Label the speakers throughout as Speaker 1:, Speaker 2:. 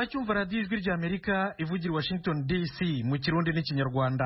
Speaker 1: muracyumva radiyo ijwi ry'amerika ivugira i washington dc mu kirundi n'ikinyarwanda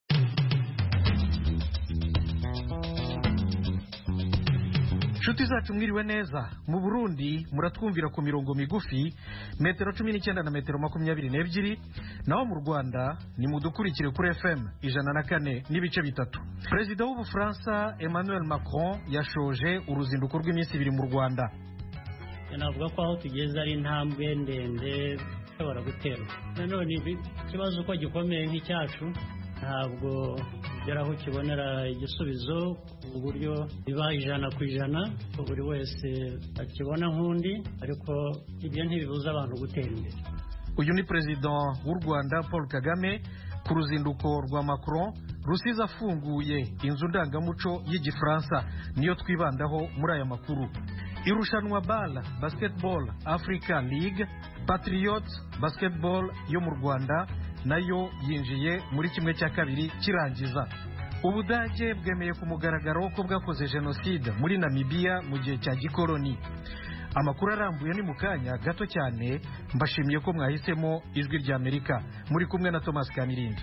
Speaker 1: inshuti zacu mwiriwe neza mu burundi muratwumvira ku mirongo migufi metero cumi n'icyenda na metero makumyabiri n'ebyiri naho mu rwanda ni mudukurikire kuri fm ijana na kane n'ibice bitatu perezida w'ubufaransa emmanuel macron yashoje uruzinduko rw'iminsi ibiri mu rwanda
Speaker 2: navuga ko aho tugeze ari intambwe ndende ishobora guterwa nanone ikibazo uko gikomeye nk'icyacu ntabwo ugera aho ukibonera igisubizo ku buryo biba ijana ku ijana ko buri wese akibona nk'undi ariko ibyo ntibibuza abantu gutera imbere
Speaker 1: uyu ni perezida w'u rwanda paul kagame ku ruzinduko rwa macron rusizi afunguye inzu ndangamuco y'igifaransa niyo twibandaho muri aya makuru irushanwa bala basketball africa league patriot basketball yo mu rwanda nayo yinjiye muri kimwe cya kabiri kirangiza ubudage bwemeye ku mugaragaro ko bwakoze jenoside muri namibiya mu gihe cya gikoloni amakuru arambuye ni mu kanya gato cyane mbashimiye ko mwahisemo ijwi ry'amerika muri kumwe na thomas kamirindi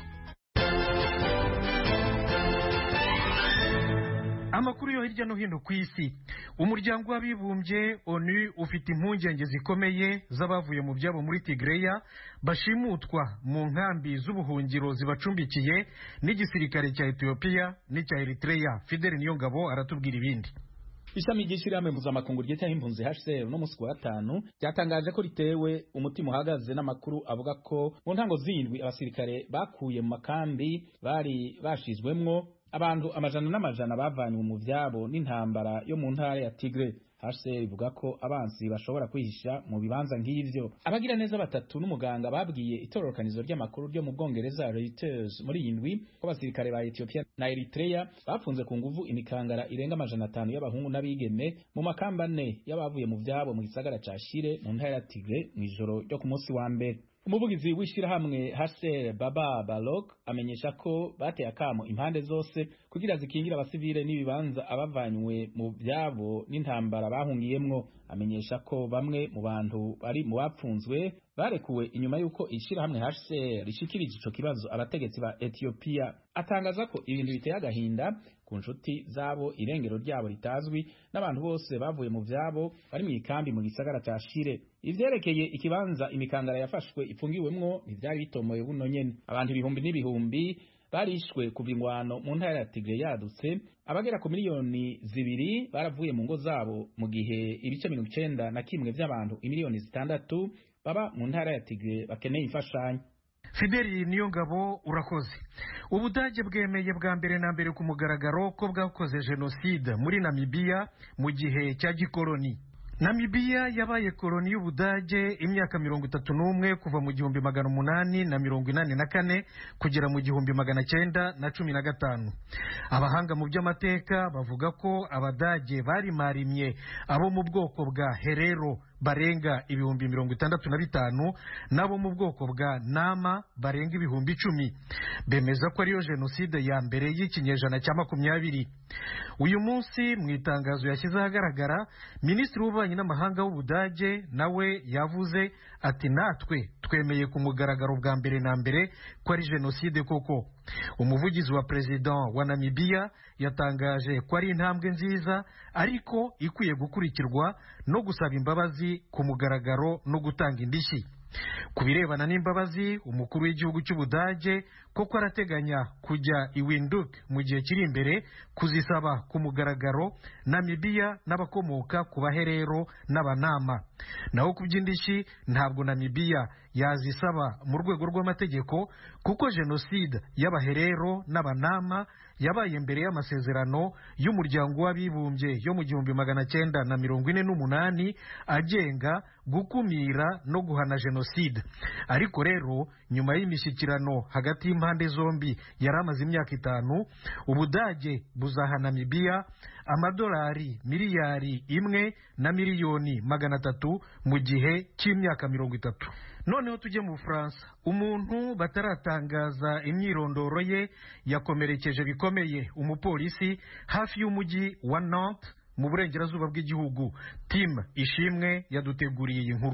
Speaker 1: amakuru yo hirya no hino ku isi umuryango w'abibumbye onu ufite impungenge zikomeye z'abavuye mu byabo muri tigreya bashimutwa mu nkambi z'ubuhungiro zibacumbikiye n'igisirikare cya etiyopiya n'icya eritreya fideli niyongabo aratubwira ibindi
Speaker 3: ishami ry'ishyirahamwe mpuzamakungu ryitaho impunzi HCR no musi wa gatanu ryatangaje ko ritewe umutima uhagaze n'amakuru avuga ko mu ntango zindwi abasirikare bakuye mu makambi bari bashizwemwo abantu amajana n'amajana bavanywe mu vyabo n'intambara yo mu ntara ya Tigre HCR ivuga ko abansi bashobora kwihisha mu bibanza nk'ivyo abagira neza batatu n'umuganga babwiye itororokanizo ry'amakuru ryo mu Bwongereza Reuters muri iyi ndwi ko abasirikare ba Ethiopia na Eritrea bafunze ku nguvu imikangara irenga amajana atanu y'abahungu n'abigeme mu makamba ane y'abavuye mu vyabo mu gisagara ca Shire mu ntara ya Tigre mw'ijoro ryo ku munsi wa mbere umuvugizi w'ishirahamwe HCR Baba Balok amenyesha ko bateye akamo impande zose kugira zikingira abasivile n'ibibanza abavanywe mu byabo n'intambara bahungiyemwo amenyesha ko bamwe mu bantu bari mu bapfunzwe barekuwe inyuma y'uko ishirahamwe HCR rishikirije ico kibazo abategetsi ba Ethiopia atangaza ko ibintu biteye agahinda ku nshuti zabo irengero ryabo ritazwi n'abantu bose bavuye mu vyabo bari mu ikambi mu gisagara ca Shire ivyerekeye ikibanza imikangara yafashwe ifungiwemwo ntivyari bitomoye buno nyene abantu ibihumbi n'ibihumbi barishwe kuva ingwano mu ntara ya Tigre yadutse abagera ku miliyoni zibiri baravuye mu ngo zabo mu gihe ibice mirongo icenda na kimwe vy'abantu imiliyoni zitandatu baba mu ntara ya Tigre bakeneye imfashanyo
Speaker 1: fideli niyo ngabo urakoze ubudage bwemeye bwa mbere na mbere ku mugaragaro ko bwakoze jenoside muri namibiya mu gihe cya gikoloni namibiya yabaye koloni y'ubudage imyaka mirongo itatu n'umwe kuva mu gihumbi magana umunani na mirongo inani na kane kugera mu gihumbi magana cyenda na cumi na gatanu abahanga mu by'amateka bavuga ko abadage barimarimye abo mu bwoko bwa herero barenga ibihumbi mirongo itandatu na bitanu n'abo mu bwoko bwa nama barenga ibihumbi icumi bemeza ko ariyo jenoside ya mbere y'ikinyejana cya makumyabiri uyu munsi mu itangazo yashyize ahagaragara minisitiri w'ububanyi n'amahanga w'ubudage nawe yavuze ati natwe twemeye ku mugaragaro bwa mbere na mbere ko ari jenoside koko umuvugizi wa perezida wa namibiya yatangaje ko ari intambwe nziza ariko ikwiye gukurikirwa no gusaba imbabazi ku mugaragaro no gutanga indishyi ku birebana n'imbabazi umukuru w'igihugu cy'ubudage koko arateganya kujya i winduk mu gihe kiri imbere kuzisaba ku mugaragaro namibiya n'abakomoka ku baherero n'abanama naho ku by'indishyi ntabwo namibiya yazisaba mu rwego rw'amategeko kuko jenoside y'abaherero n'abanama yabaye mbere y'amasezerano y'umuryango w'abibumbye yo mu gihumbi magana cyenda na mirongo ine n'umunani agenga gukumira no guhana jenoside ariko rero nyuma y'imishyikirano hagati y'impande zombi yari amaze imyaka itanu ubudage buzaha namibiya amadolari miliyari imwe na miliyoni magana atatu mu gihe cy'imyaka mirongo itatu noneho tujye mu bufaransa umuntu bataratangaza imyirondoro ye yakomerekeje bikomeye umupolisi hafi y'umujyi wa nantes mu burengerazuba bw'igihugu timu ishimwe yaduteguriye iyi nkuru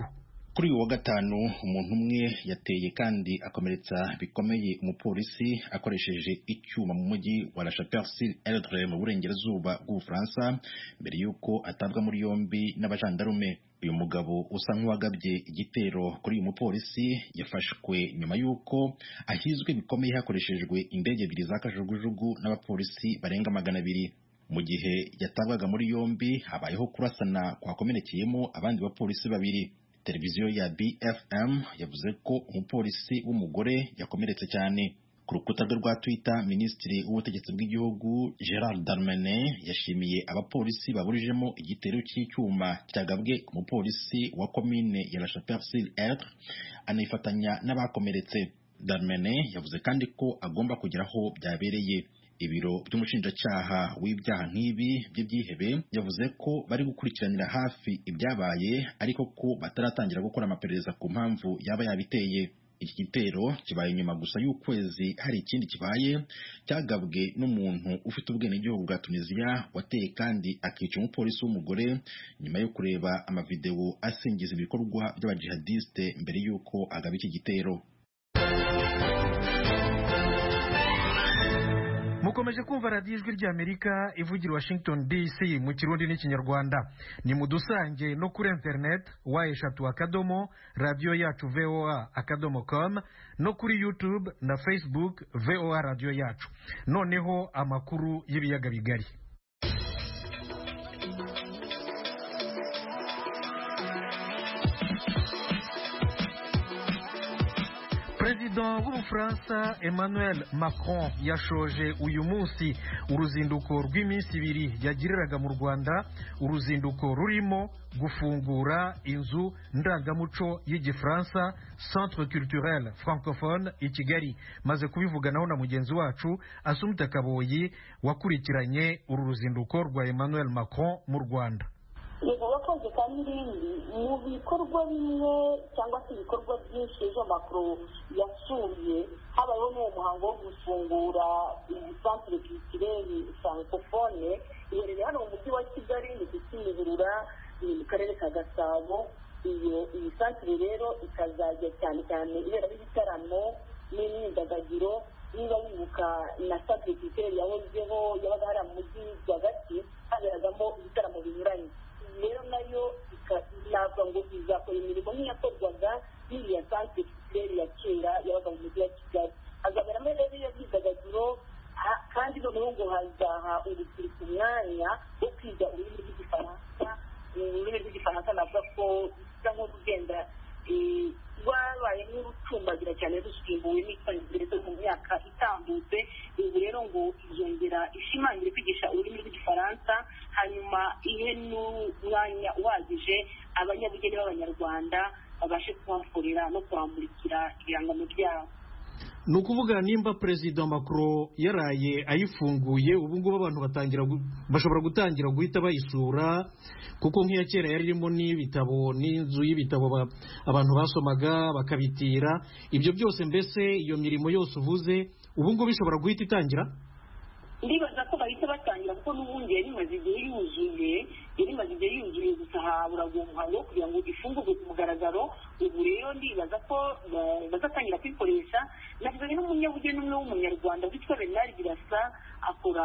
Speaker 4: kuri uyu wa gatanu umuntu umwe yateye kandi akomeretsa bikomeye umupolisi akoresheje icyuma mu mujyi wa La Chapelle-sur-Erdre mu burengerazuba bw'Ubufaransa mbere y'uko atabwa muri yombi n'abajandarume uyu mugabo usa nk'uwagabye igitero kuri uyu mupolisi yafashwe nyuma y'uko ahizwe bikomeye hakoreshejwe indege ebyiri za kajugujugu n'abapolisi barenga magana abiri mu gihe yatabwaga muri yombi habayeho kurasana kwakomerekeyemo abandi bapolisi babiri televiziyo ya BFM yavuze ko umupolisi w'umugore yakomeretse cyane ku rukuta rwe rwa Twitter minisitiri w'ubutegetsi bw'igihugu Gerard Darmanin yashimiye abapolisi baburijemo igitero cy'icyuma cyagabwe ku mupolisi wa komine ya La Chapelle-sur-Erdre anifatanya n'abakomeretse Darmanin yavuze kandi ko agomba kugera aho byabereye ibiro by'umushinjacyaha w'ibyaha nk'ibi by'ibyihebe yavuze ko bari gukurikiranira hafi ibyabaye ariko ko bataratangira gukora amaperereza ku mpamvu yaba yabiteye iki gitero kibaye nyuma gusa y'ukwezi hari ikindi kibaye cyagabwe n'umuntu ufite ubwenegihugu bwa tunisiya wateye kandi akica umupolisi w'umugore nyuma yo kureba amavidewo asingiza ibikorwa by'abajihadiste mbere y'uko agaba iki gitero
Speaker 1: mukomeje kumva radiyo ijwi ry'amerika ivugira washington dc mu kirundi n'ikinyarwanda ni mu dusange no kuri interineti wa eshatu akadomo radiyo yacu voa akadomo com no kuri youtube na facebook voa radiyo yacu noneho amakuru y'ibiyaga bigari perezida w'ubufaransa emmanuel macron yashoje uyu munsi uruzinduko rw'iminsi ibiri yagiriraga mu rwanda uruzinduko rurimo gufungura inzu ndangamuco y'igifaransa centre culturel francophone i kigali maze kubivuganaho na mugenzi wacu asumita kaboyi wakurikiranye uru ruzinduko rwa emmanuel macron mu rwanda
Speaker 5: yego wakoze kandi irindi mu bikorwa bimwe cyangwa se ibikorwa byinshi ejo makuru yasuye habayeho n'uwo muhango wo gufungura iyi centre culturelle francophone iherereye hano mu mujyi wa kigali ni ku kimihurura ni mu karere ka gasabo iyo iyi centre rero ikazajya cyane cyane iberamo ibitaramo n'imyidagaduro niba wibuka na centre culturelle yahozeho yabaga hari mu mujyi rwagati haberagamo ibitaramo binyuranye rero nayo navuga ngo izakora imirimo nk'iyakorwaga n'iriya santere kirere ya kera yabaga mu mujyi wa kigali hazaberamo rero iyo myidagaduro kandi noneho ngo hazaha urubyiruko umwanya wo kwiga ururimi rw'igifaransa ururimi rw'igifaransa navuga ko bisa nk'urugenda rwabaye nk'urucumbagira cyane rusimbuwe n'icyongereza mu myaka itambutse ubu rero ngo izongera ishimangire kwigisha ururimi rw'igifaransa hanyuma ihe n'umwanya uhagije abanyabugeni b'abanyarwanda babashe kuhakorera no kuhamurikira ibihangano byabo
Speaker 1: ni ukuvuga nimba perezida macron yaraye ayifunguye ubu ngubu abantu batangira bashobora gutangira guhita bayisura kuko nk'iya kera yari irimo n'ibitabo n'inzu y'ibitabo abantu basomaga bakabitira ibyo byose mbese iyo mirimo yose uvuze ubu ngubu ishobora guhita itangira
Speaker 5: ndibaza ko bahita batangira kuko n'ubundi yari imaze igihe yuzuye yari imaze igihe yuzuye gusa habura umuhango wo kugira ngo ifungurwe ku mugaragaro ubu rero ndibaza ko bazatangira kuyikoresha navuganye n'umunyabugeni umwe w'umunyarwanda witwa bernard birasa akora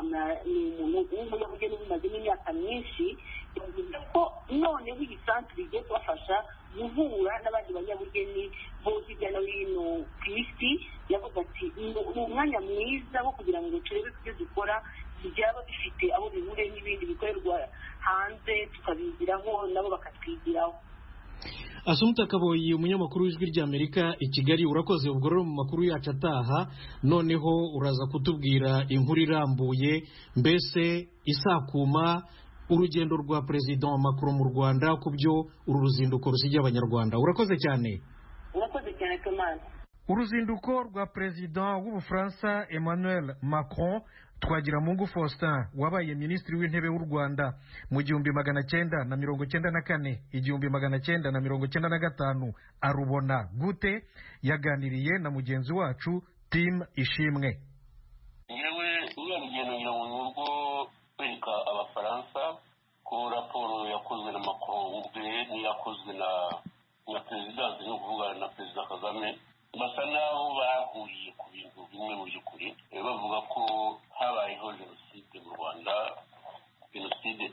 Speaker 5: ni umuntu w'umunyabugeni ubimazemo imyaka myinshi yavuze ko noneho iyi santere igiye kubafasha guhura n'abandi banyabugeni bo hirya no hino ku isi yavuga ati ni umwanya mwiza wo kugira ngo turebe ko ibyo dukora byaba bifite aho bihuriye n'ibindi bikorerwa hanze tukabigiraho nabo bakatwigiraho
Speaker 1: asumuta kaboyi umunyamakuru w'ijwi ry'amerika i kigali urakoze ubwo rero mu makuru yacu ataha noneho uraza kutubwira inkuru irambuye mbese isakuma urugendo rwa perezida wa macron mu rwanda ku byo uru ruzinduko rusigiye abanyarwanda urakoze cyane
Speaker 5: urakoze cyane tomasi
Speaker 1: uruzinduko rwa perezida w'ubufaransa emmanuel macron twagiramungu faustin wabaye minisitiri w'intebe w'u rwanda mu gihumbi magana cyenda na mirongo cyenda na kane igihumbi magana cyenda na mirongo cyenda na gatanu arubona gute yaganiriye na mugenzi wacu tim ishimwe
Speaker 6: yewe uriya rugendo ngira ngo ni urwo kwereka abafaransa ko raporo yakozwe na macron ubwe n'iyakozwe na na perezidansi ni ukuvuga na perezida kagame basa n'aho bahuriye ku bintu bimwe mu by'ukuri bavuga ko habayeho jenoside mu rwanda jenoside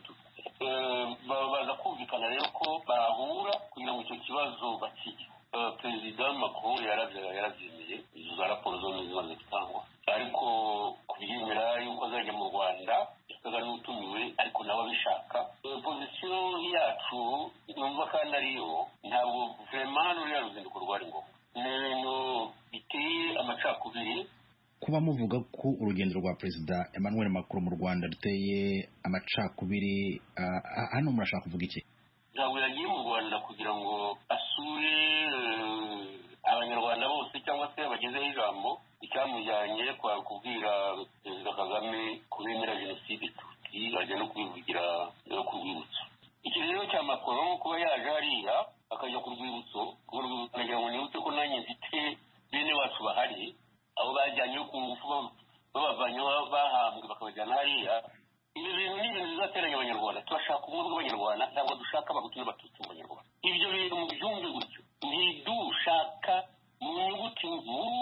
Speaker 6: baza kumvikana rero ko bahura kugira ngo icyo kibazo bakige perezida macron yarabyemeye izo za raporo zose zimaze gutangwa ariko kubyemera yuko azajya mu rwanda yasaga n'utumiwe ariko nawe abishaka pozisiyo yacu numva kandi ariyo ntabwo vurema ruriya ruzinduko rwari ngombwa ni ibintu biteye amacakubiri
Speaker 4: kuba muvuga ko urugendo rwa perezida emmanuel macron mu rwanda ruteye amacakubiri hano murashaka kuvuga iki
Speaker 6: ntabwo yagiye mu rwanda kugira ngo asure abanyarwanda bose cyangwa se bagezeho ijambo icyamujyanye kwa kubwira perezida kagame ko bemera jenoside tuti ajya no kubivugira ku rwibutso iki rero cya macron kuba yaje hariya akajya ku rwibutso ku rwibutso nagira ngo nibutse ko nanjye mfite bene wacu bahari abo bajyanye ku ngufu babavanye bahambwe bakabajyana hariya ibi bintu ni ibintu bizateranya abanyarwanda turashaka ubumwe bw'abanyarwanda ntabwo dushaka abahutu n'abatutsi mu banyarwanda ibyo bintu mubyumve gutyo ntidushaka mu nyuguti nkuru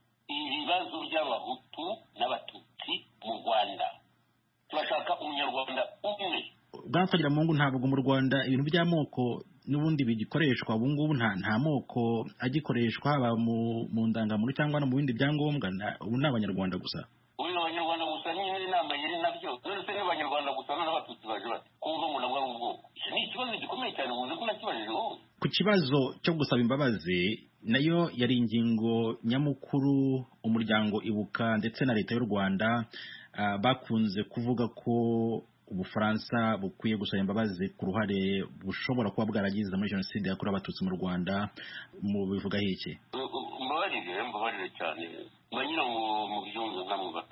Speaker 6: ibibazo by'abahutu n'abatutsi mu rwanda turashaka umunyarwanda umwe
Speaker 4: bwatwagira mu ngo ntabwo mu rwanda ibintu by'amoko n'ubundi bigikoreshwa ubu ngubu nta nta moko agikoreshwa haba mu ndangamuntu cyangwa no mu bindi byangombwa ubu ni abanyarwanda gusa
Speaker 6: ubu ni abanyarwanda gusa nyine inama yari nabyo none se ni abanyarwanda gusa n'abatutsi baje bati kumva umuntu avuga mu bwoko icyo ni ikibazo gikomeye cyane muzi ko nakibajije wowe
Speaker 4: ku kibazo cyo gusaba imbabazi nayo yari ingingo nyamukuru umuryango ibuka ndetse na leta y'u rwanda bakunze kuvuga ko ubufaransa bukwiye gusaba imbabazi ku ruhare bushobora kuba bwaragize muri jenoside yakorewe abatutsi mu rwanda mu bivugaho iki
Speaker 6: mbabarire mbabarire cyane mbanyira ngo mu byumve nkamwe bato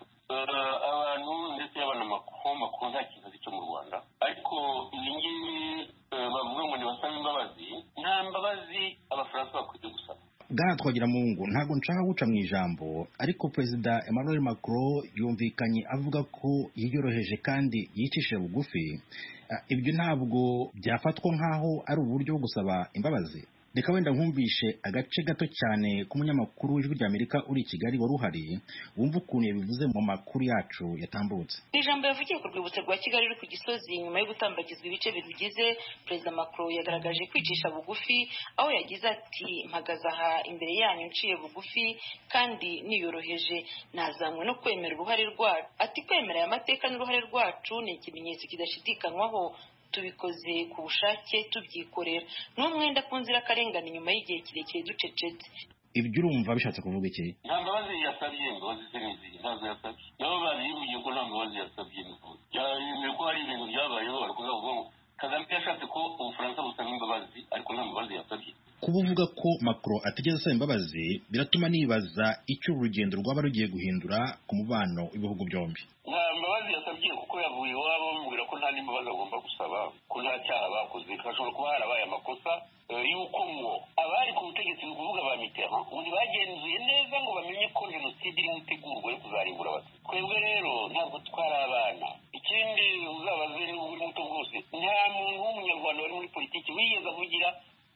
Speaker 6: abantu ndetse y'abanamakuru makuru nta kintu azi cyo mu rwanda ariko ibi ngibi bavuga ngo ntibasaba imbabazi nta mbabazi abafaransa bakwiye gusaba
Speaker 4: bwana twagira mu ngo ntabwo nshaka guca mu ijambo ariko perezida emmanuel macron yumvikanye avuga ko yiyoroheje kandi yicishije bugufi ibyo ntabwo byafatwa nk'aho ari uburyo bwo gusaba imbabazi reka wenda nkumvishe agace gato cyane k'umunyamakuru w'ijwi ry'amerika uri i kigali wari uhari wumva ukuntu yabivuze mu makuru yacu yatambutse
Speaker 7: ijambo yavugiye ku rwibutso rwa kigali ruri ku gisozi nyuma yo gutambagizwa ibice birugize perezida macron yagaragaje kwicisha bugufi aho yagize ati mpagaze aha imbere yanyu nciye bugufi kandi niyoroheje nazanywe no kwemera uruhare rwacu ati kwemera aya mateka n'uruhare rwacu ni ikimenyetso kidashidikanywaho tubikoze ku bushake tubyikorera ni umwenda ku nzirakarengane nyuma y'igihe kirekire ducecetse
Speaker 4: ibyo urumva bishatse kuvuga iki
Speaker 6: nta mbabazi yasabye imbabazi ze ni izihe ntazo yasabye nabo babivugiye ko nta mbabazi yasabye yemeye ko hari ibintu byabayeho ariko uzavuga ngo kagame yashatse ko ubufaransa busaba imbabazi ariko nta mbabazi yasabye
Speaker 4: kuba uvuga ko macron atigeze asaba imbabazi biratuma nibaza icyo urugendo rwaba rugiye guhindura ku mubano w'ibihugu byombi
Speaker 6: nta mbabazi yasabye kuko yavuye iwabo bamubwira ko nta n'imbabazi agomba gusaba ko nta cyaha bakoze hashobora kuba harabaye amakosa y'uko ngo abari ku butegetsi ni ukuvuga ba mitterrand ubu ntibagenzuye neza ngo bamenye ko jenoside irimo itegurwa yo kuzarimbura abatutsi twebwe rero ntabwo twari abana ikindi uzabaze niba uri muto bwose nta muntu w'umunyarwanda wari muri politiki wigeze avugira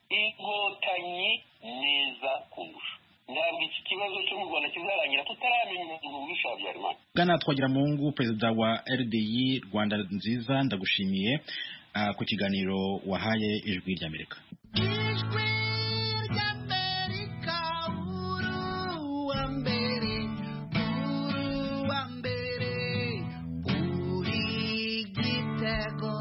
Speaker 6: inkotanyi neza kundusha ntabwo iki kibazo cyo mu rwanda kizarangira tutaramenya umuntu wishe habyarimana
Speaker 4: bwana twagira mu ngo perezida wa rdi rwanda nziza ndagushimiye ku kiganiro wahaye ijwi ry'amerika
Speaker 8: ijwi ry'amerika uru wa mbere uru wa mbere uri gitego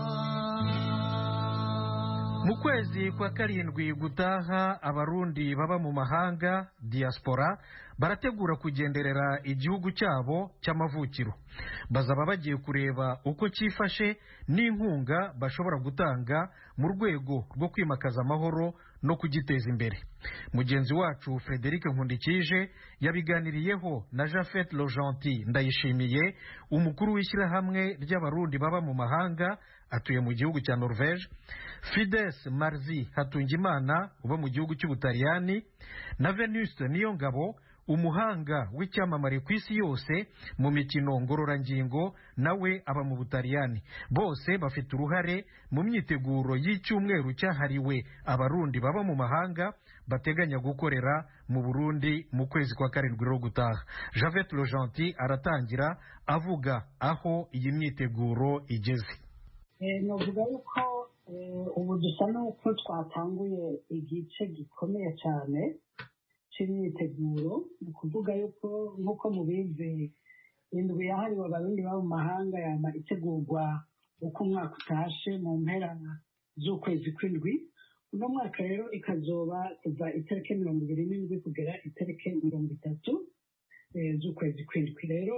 Speaker 1: mu kwezi kwa karindwi gutaha abarundi baba mu mahanga diaspora barategura kugenderera igihugu cyabo cy'amavukiro bazaba bagiye kureba uko cyifashe n'inkunga bashobora gutanga mu rwego rwo kwimakaza amahoro no kugiteza imbere mugenzi wacu frederic nkundikije yabiganiriyeho na jafet logenty ndayishimiye umukuru w'ishyirahamwe ry'abarundi baba mu mahanga atuye mu gihugu cya norvege fides marzi hatungimana uba mu gihugu cy'ubutaliyani na venuste niyongabo umuhanga w'icyamamare ku isi yose mu mikino ngororangingo nawe aba mu butaliyani bose bafite uruhare mu myiteguro y'icyumweru cyahariwe abarundi baba mu mahanga bateganya gukorera mu burundi mu kwezi kwa karindwi rero gutaha javet lojanti aratangira avuga aho iyi myiteguro igeze
Speaker 9: navuga yuko ubu dusa n'uko twatanguye igice gikomeye cyane cy'imyiteguro ni ukuvuga yuko nk'uko mubizi indwi yahariwe abarundi baba mu mahanga yama itegurwa uko umwaka utashe mu mpera z'ukwezi kw'indwi uno mwaka rero ikazoba kuva itariki mirongo ibiri n'indwi kugera itariki mirongo itatu z'ukwezi kw'indwi rero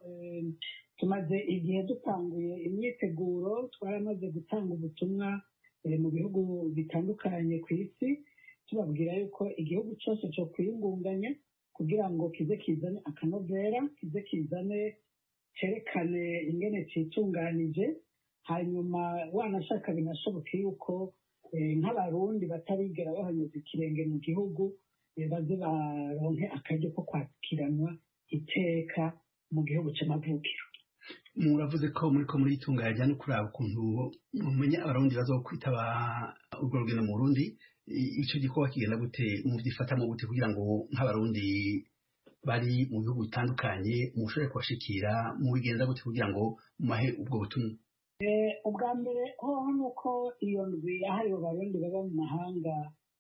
Speaker 9: tumaze igihe dutanguye imyiteguro twaramaze gutanga ubutumwa mu bihugu bitandukanye ku isi tubabwira yuko igihugu cyose cyo kwiyungunganya kugira ngo kize kizane akanovera kize kizane cyerekane ingene cyitunganije hanyuma wanashaka binashoboke yuko nk'abarundi batarigera bahanyuza ikirenge mu gihugu baze baronke akaryo ko kwakiranwa iteka mu gihugu cy'amavukiro
Speaker 10: muravuze ko muri ko muritunganya no kuraba ukuntu mumenya abarundi bazokwitaba urwo rugendo mu Burundi icyo gikorwa kigenda gute mubyifatamo gute kugira ngo nk'abarundi bari mu bihugu bitandukanye mushobore kubashikira mubigenza gute kugira ngo mumahe ubwo butumwa
Speaker 9: ubwa mbere hoho ni uko iyo ndwi yahariwe abarundi baba mu mahanga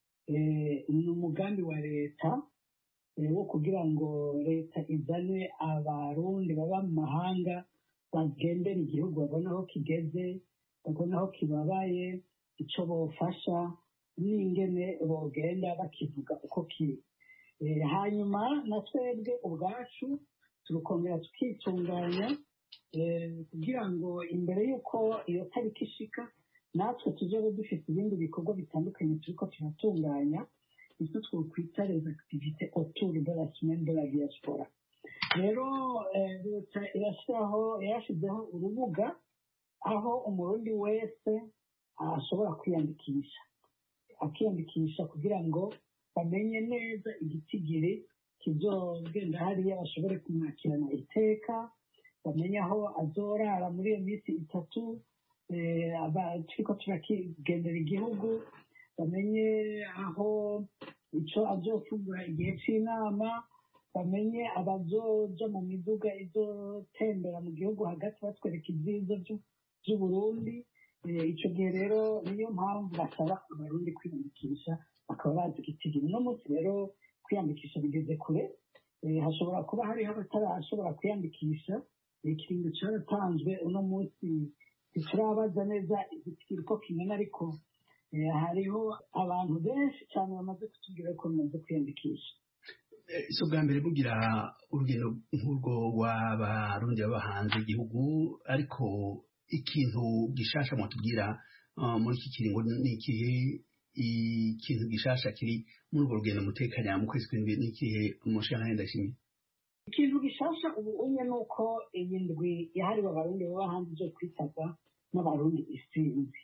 Speaker 9: ni umugambi wa leta wo kugira ngo leta izane abarundi baba mu mahanga bagendera igihugu babona aho kigeze babona aho kibabaye icyo bofasha n'ingene bogenda bakivuga uko kiri hanyuma na twebwe ubwacu turukongera tukitunganya kugira ngo imbere y'uko iyo tariki ishika natwe tuzobe dufite ibindi bikorwa bitandukanye turiko turatunganya icyo twokwita les activités autour de la semaine de la diaspora rero leta irashyiraho yarashyizeho urubuga aho umurundi wese ashobora kwiyandikisha akiyandikisha kugira ngo bamenye neza igitigiri kizogenda hariya bashobore kumwakirana iteka bamenye aho azorara muri iyo minsi itatu turiko turakigendera igihugu bamenye aho icyo azofungura igihe cy'inama bamenye abazoja mu miduga izotembera mu gihugu hagati batwereka ibyiza by'uburundi icyo gihe rero niyo mpamvu basaba abarundi kwiyandikisha bakaba bazi igitigiri uno munsi rero kwiyandikisha bigeze kure hashobora kuba hariho abatarashobora kwiyandikisha ikiringo cyaratanzwe uno munsi ntiturabaza neza igitigiri uko kingana ariko hariho abantu benshi cyane bamaze kutubwira ko bamaze kwiyandikisha
Speaker 10: si ubwa mbere bugira urugendo nk'urwo rw'abarundi baba hanze y'igihugu ariko ikintu gishasha mwatubwira muri iki kiringo ni ikihe ikintu gishasha kiri muri urwo rugendo mutekanya mu kwezi kw'indwi ni ikihe umushana ndashimye
Speaker 9: ikintu gishasha ubu umwe ni uko iyi ndwi yahariwe abarundi baba hanze zo kwitabwa n'abarundi isinzi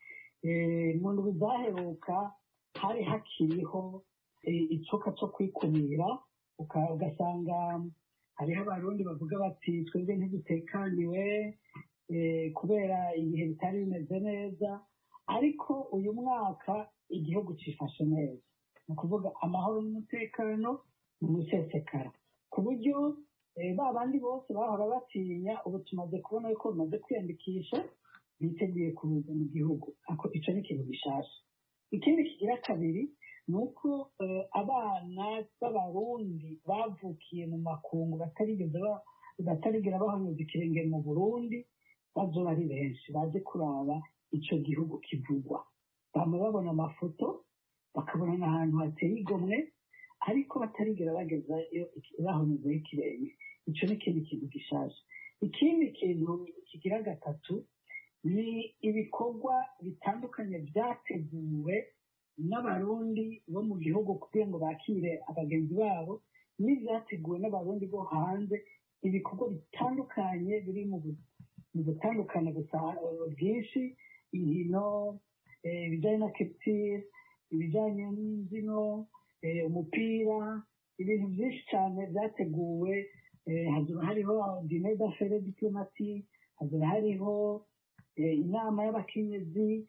Speaker 9: mu ndwi zaheruka hari hakiriho icuka cyo kwikumira ugasanga hariho abarundi bavuga bati twebwe ntidutekaniwe kubera ibihe bitari bimeze neza ariko uyu mwaka igihugu cyifashe neza ni ukuvuga amahoro n'umutekano ni umusesekara ku buryo ba bandi bose bahora batinya ubu tumaze kubona yuko bamaze kwiyandikisha biteguye kuza mu gihugu icyo ni ikintu gishasha ikindi kigira kabiri ni uko abana b'abarundi bavukiye mu makungu batarigera bahanyuza ikirenge mu burundi bazoba ari benshi baje kuraba icyo gihugu kivugwa bama babona amafoto bakabona n'ahantu hateye igomwe ariko batarigera bagezayo bahanyuzeho ikirenge icyo ni ikindi kintu gishaje ikindi kintu kigira gatatu ni ibikorwa bitandukanye byateguwe n'abarundi bo mu gihugu kugira ngo bakire abagenzi babo n'ibyateguwe n'abarundi bo hanze ibikorwa bitandukanye biri mu gutandukana gusa bwinshi inkino ibijyanye na kepitire ibijyanye n'imbyino umupira ibintu byinshi cyane byateguwe eh, hazaba hariho dine d'affaire diplomati hazaba hariho eh, inama y'abakenyezi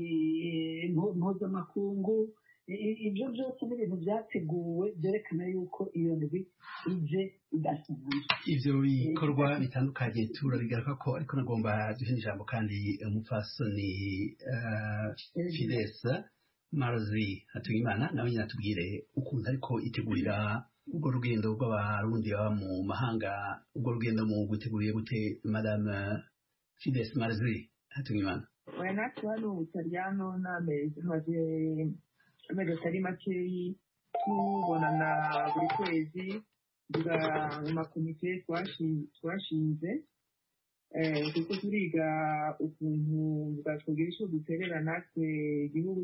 Speaker 9: eh, impu- mpuzamakungu I- i- ibyo byose ni ibintu byateguwe byerekana yuko iyo ndwi ije idasanzwe
Speaker 10: ivyo bikorwa bitandukanye turabigaruka ko ariko nagomba duhe ijambo kandi umupfasoni uh, Fides Marzi Hatuyimana nawe nyine atubwire ukuntu ariko itegurira urwo rugendo rw'abarundi baba mu mahanga urwo rugendo mu guteguriye gute madame Fides Marzi Hatuyimana
Speaker 11: oya natwe hano mu butaliyano n'amezi tumaze amezi atari makeyi tubonana buri kwezi tuga mu makomite twashi- twashinze eh, kuko turiga ukuntu bwatwogera icyo duterera natwe igihugu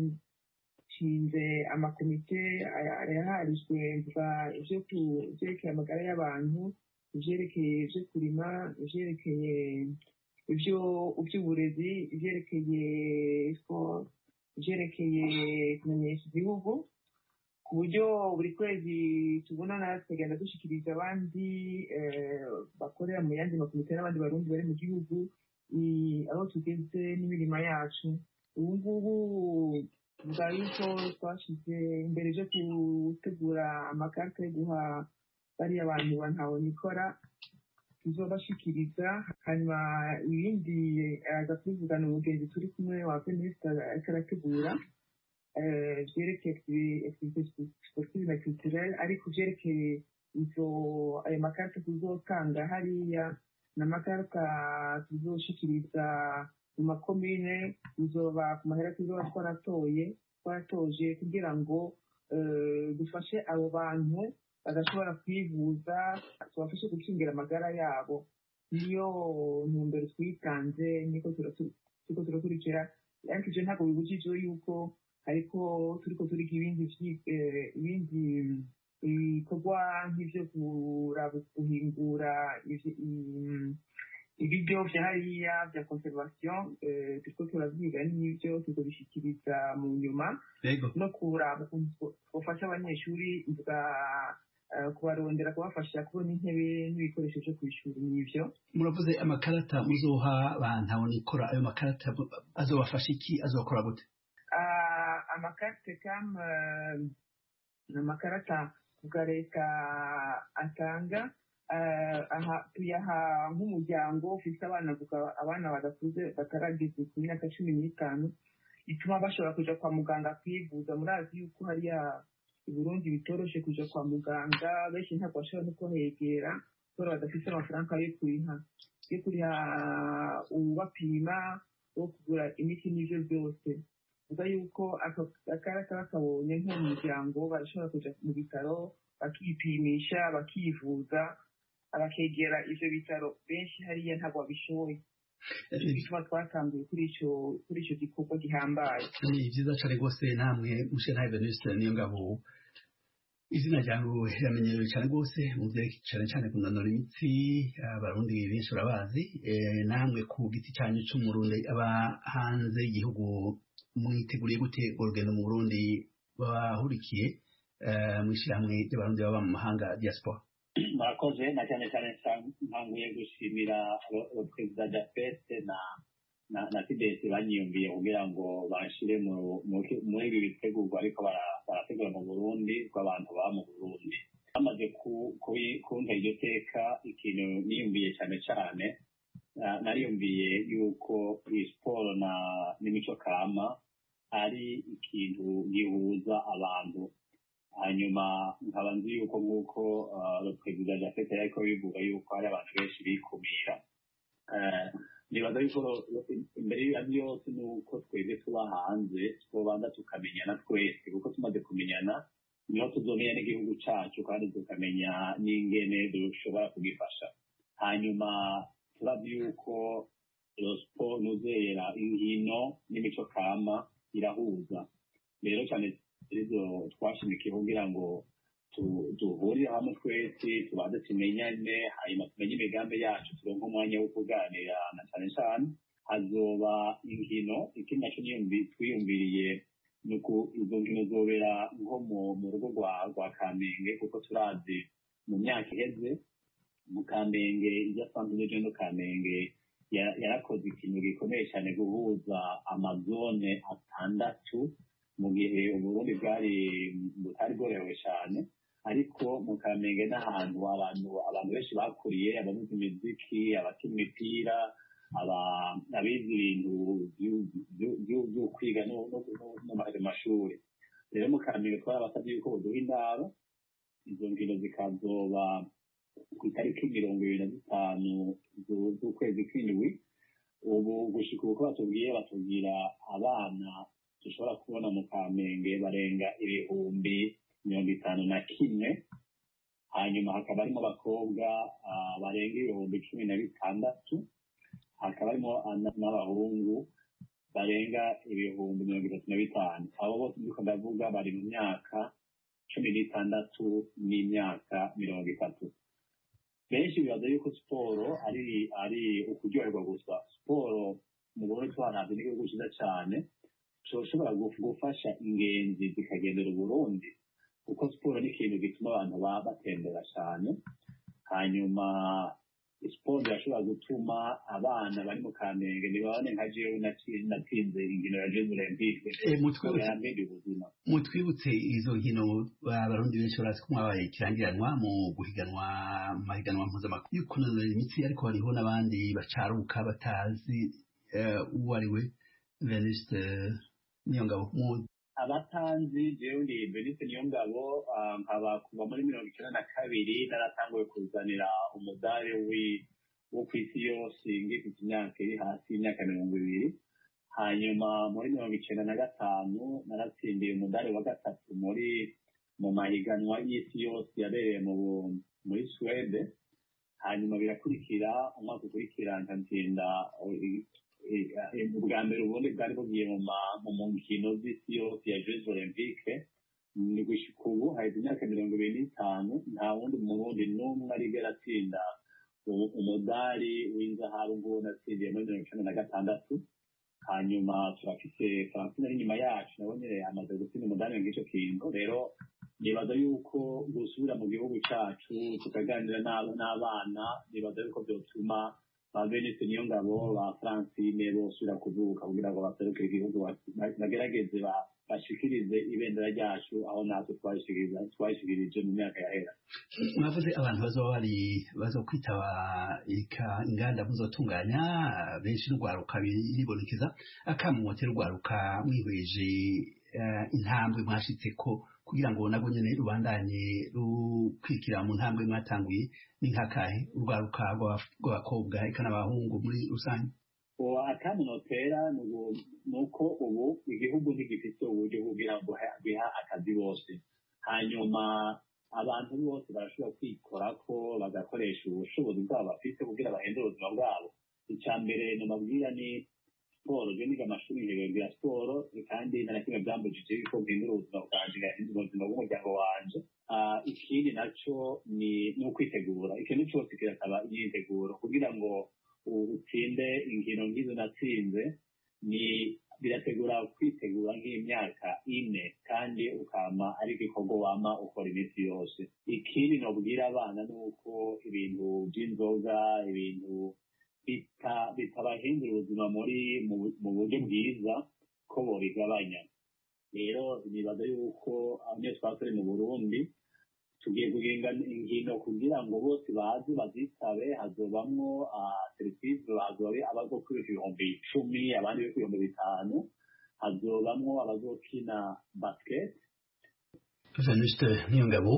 Speaker 11: twashinze amakomite aya- yaharijwe mvuga ibyo ku- ibyerekeye amagara y'abantu ibyerekeye ibyo kurima ibyerekeye ibyo iby'uburezi ibyerekeye siporo ibyerekeye kumenyesha igihugu ku buryo buri kwezi tubonana tukagenda dushyikiriza abandi eh, bakorera mu yandi makomite n'abandi barundi bari mu gihugu i- aho tugeze n'imirimo yacu ubu ngubu tuvuga yuko twashyize imbere byo gutegura amakarita yo guha bariya bantu bantabona tuzobashikiriza hanyuma ibindi aza kubivugana umugenzi turi kumwe wa feministe ariko arategura eh, vyerekeye activite sportive na culturelle ariko vyerekeye izo ayo makarita tuzotanga hariya n'amakarita tuzoshikiriza mu makomine tuzoba ku mahera tuzoba twaratoye twaratoje kugira ngo eh, dufashe abo bantu badashobora kwivuza tubafashe gukingira amagara yabo niyo ntumbero twitanze niko turatu- turiko turakurikira ariko ivyo ntabwo bibujijwe yuko ariko turiko turiga ibindi vyi- eh, ibindi bikorwa nk'ivyo kuraba guhingura ivy- im- ibiryo vya hariya vya conservation eh, turiko turavyiga n'ivyo tuzobishikiriza mu nyuma
Speaker 10: Yego.
Speaker 11: no kuraba ukuntu two- twofasha abanyeshuri mvuga eh, kubarondera kubafasha kubona intebe n'ibikoresho vyo kw'ishuri n'ivyo
Speaker 10: muravuze amakarata muzoha bantabona ikora ayo makarata azobafasha iki azokora gute
Speaker 11: Ah, amakarite kam eh, ni amakarata bwa leta atanga eh, aha tuyaha nk'umuryango ufite abana vuga abana badakuze batarageza ku myaka cumi n'itanu bituma bashobora kuja kwa muganga kwivuza murazi yuko hariya i burundi bitoroshe kuja kwa muganga benshi ntabwo bashobora no kuhegera kubera badafite amafaranga yo kuriha yo kuriha ubapima wo kugura imiti n'ivyo byose vuga yuko aka- akarata bakabonye nk'umuryango barashobora kuja mu bitaro bakipimisha bakivuza bakegera ivyo bitaro benshi hariya ntabwo babishoboye nico gituma twatanguye kuri ico kuri ico gikorwa gihambaye
Speaker 10: ni vyiza cane rwose namwe mushenhaye venuste niyo ngabo izina ryawe riramenyerewe cane rwose muvyerekeye cane cane kunanura imitsi abarundi benshi barabazi Eh, namwe ku giti canyu c'umurundi aba hanze y'igihugu mwiteguriye gute urwo rugendo mu burundi bahurikiye eh, mw'ishirahamwe ry'abarundi baba mu mahanga diaspora
Speaker 12: murakoze na cyane cyane ntanguye gushimira ro- ro- perezida japete na na na fidesi banyiyumviye kugira ngo banshire mu- mu- muri ibi bitegurwa ariko bara- barategura mu burundi rw'abantu baba mu burundi bamaze ku- kubi- kumva iryo teka ikintu niyumviye cyane cyane na- nariyumviye yuko iyi siporo na n'imico kama ari ikintu gihuza abantu hanyuma nkaba nzi yuko nk'uko uh, perezida jafete yariko bivuga yuko hari abantu benshi bikumira Eh, nibaza yuko ro- ro- imbere ya byose ni uko twebwe tuba hanze twobanza tukamenyana twese kuko tumaze kumenyana niho tuzomenya n'igihugu cacu kandi tukamenya n'ingene dushobora kugifasha hanyuma turavye yuko siporo nuzera inkino n'imico kama irahuza rero cyane izo twashimikiye kugira ngo tu- duhurire hamwe twese tubanze tumenyane hanyuma tumenye imigambi yacu turonke umwanya wo kuganira na cyane cyane hazoba inkino ikindi naco niyumvi- twiyumviriye nuko izo nkino zobera nko mu rugo rwa kamenge kuko turazi mu myaka iheze mu kamenge ibyo asanzwe n'ibyo no kamenge yarakoze ikintu gikomeye cyane guhuza amazone atandatu mu gihe uburundi bwari butari bworohewe cyane ariko mu kamenge n'ahantu abantu abantu benshi bakuriye abavuza imiziki abakina imipira abize ibintu byo kwiga no mu mashuri rero mu kamenge twarabasabye yuko baduha indaro izo nkino zikazoba ku itariki mirongo ibiri na zitanu z'ukwezi kw'indwi ubu gushika uko batubwiye batubwira abana dushobora kubona mu kamenge barenga ibihumbi mirongo itanu na kimwe hanyuma hakaba harimo abakobwa barenga ibihumbi cumi na bitandatu hakaba harimo n'abahungu barenga ibihumbi mirongo itatu na bitanu abo bose ndiko ndavuga bari mu myaka cumi n'itandatu n'imyaka mirongo itatu benshi bibaza yuko siporo ari ari ukuryoherwa gusa siporo mu burundi twaravye n'igihugu cyiza cyane coshobora gufasha ingenzi zikagendera uburundi kuko siporo ni ikintu gituma abantu baba batembera cyane hanyuma siporo irashobora gutuma abana bari mu kamenge ntibabone nka jewe natsinze inkino ya jeux olympique yarambere ubuzima
Speaker 10: mutwibutse izo nkino abarundi benshi barazi ko mwabaye ikirangiranwa mu guhiganwa mu mahiganwa mpuzamakungu yo kunanura imitsi ariko hariho n'abandi bacaruka batazi uwo ari we venuste niyongabo
Speaker 12: abatanzi jewe ndi benise niyongabo nkaba kuva muri mirongo icyenda na kabiri naratanguye kuzanira umudari wo ku isi yose ngifite imyaka iri hasi y'imyaka mirongo ibiri hanyuma muri mirongo icyenda na gatanu naratsindiye umudari wa gatatu muri mu mahiganwa y'isi yose yabereye muri suwede hanyuma birakurikira umwaka ukurikira nkatsinda ubwa mbere ubundi bwari bugiye mu nkino z'isi yose ya jeux olympique ni gushika ubu haheze imyaka mirongo ibiri n'itanu nta wundi murundi n'umwe arigera atsinda umudari w'inzahabu nguwo natsindiye muri mirongo icenda na gatandatu hanyuma turafise francine ari inyuma yacu nabo nyene amaze gutsinda umudari ng'ico kintu rero nibaza yuko gusubira mu gihugu cacu tukaganira n'abana nibaza yuko vyotuma ba Venise niyo ngabo ba Francine bosubira kuvuka kugira ngo baserukire igihugu bagerageze bashikirize ibendera ryacu aho natwe twayishikirije mu myaka yahera
Speaker 10: mwavuze abantu bazoba bari bazo kwitaba inganda muzotunganya benshi n'urwaruka biribonekeza akamumotera urwaruka mwihweje intambwe mwashitseko kugira ngo nabwo nyene rubandanye rukwikira mu ntambwe mwatanguye ni nkakahe urwaruka rw'abakobwa eka n'abahungu muri rusange
Speaker 12: akamunotera ni uko ubu igihugu ntigifite uburyo kugira ngo biha akazi bose hanyuma abantu bose barashobora kwikora ko bagakoresha ubushobozi bwabo bafite kugira bahindure ubuzima bwabo icya mbere namabwira ni siporo je niga amashuri nkibabwira siporo kandi nta na kimwe byambujije yuko mpindura ubuzima bwanje ngahindura ubuzima bw'umuryango wanje ikindi naco ni ukwitegura ikintu cyose kirasaba imyiteguro kugira ngo utsinde inkino nk'izo natsinze ni birategura kwitegura nk'imyaka ine kandi ukama ari igikorwa wama ukora iminsi yose ikindi nobwira abana ni uko ibintu by'inzoga ibintu bitabahindura ubuzima muri mu buryo bwiza ko bobigabanya rero nibaza yuko abanye twakore mu burundi tugiye guhinga inkino kugira ngo bose baze bazitabe hazobamwo serivisi hazoba abazo kwiruka ibihumbi icumi abandi bo ibihumbi bitanu hazobamwo abazokina basket
Speaker 10: venuste niyongabo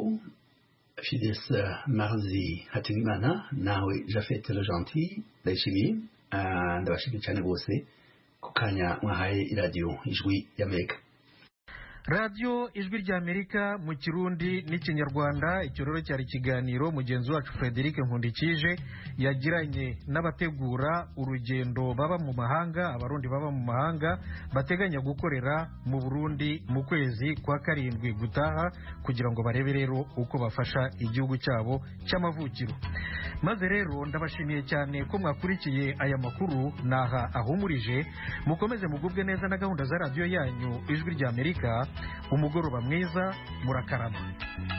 Speaker 10: fides marzi hategimana nawe jafet le gentil ndayishimiye ndabashimiye cyane rwose ku kanya mwahaye iradiyo ijwi y'amerika
Speaker 1: radiyo ijwi ry'amerika mu kirundi n'ikinyarwanda icyo rero cyari ikiganiro mugenzi wacu frederic nkundikije yagiranye n'abategura urugendo baba mu mahanga abarundi baba mu mahanga bateganya gukorera mu burundi mu kwezi kwa karindwi gutaha kugira ngo barebe rero uko bafasha igihugu cyabo cy'amavukiro maze rero ndabashimiye cyane ko mwakurikiye aya makuru naha ahumurije mukomeze mugubwe neza na gahunda za radiyo yanyu ijwi ry'amerika umugoroba mwiza murakarama